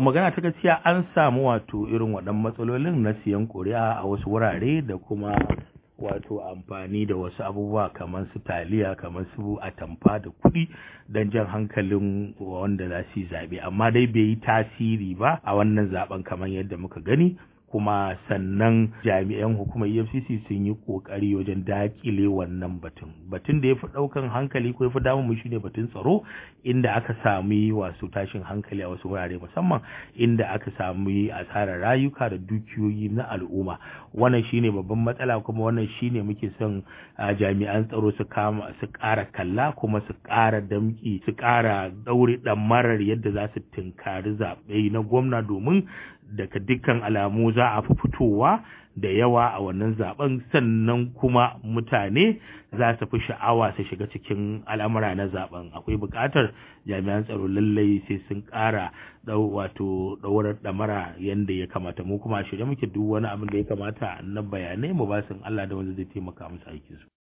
magana ta gaskiya an samu wato irin waɗannan matsalolin na siyan ƙuri'a a wasu wurare da kuma wato amfani da wasu abubuwa kamar su taliya kamar su atamfa da kuɗi don jan hankalin wanda za su yi zaɓe amma dai bai yi tasiri ba a wannan zaben kamar yadda muka gani kuma sannan jami'an hukumar efcc sun yi kokari wajen dakile wannan batun batun da ya fi daukan hankali ko ya fi damun mu shine batun tsaro inda aka sami wasu tashin hankali a wasu wurare musamman inda aka sami asarar rayuka da dukiyoyi na al'umma wannan shine babban matsala kuma wannan shine muke son jami'an tsaro su kama su ƙara kalla kuma su ƙara damki su ƙara daure marar yadda za su tunkari zaɓe na gwamna domin daga dukkan alamu za a fi fitowa da yawa a wannan zaben sannan kuma mutane za su fi sha'awa su shiga cikin al'amura na zaben akwai buƙatar jami'an tsaro lallai sai sun ƙara wato ɗaurar ɗamara yadda ya kamata mu kuma shirye muke duk wani abin da ya kamata na bayanai mu ba Allah da wanda zai taimaka musu aikinsu.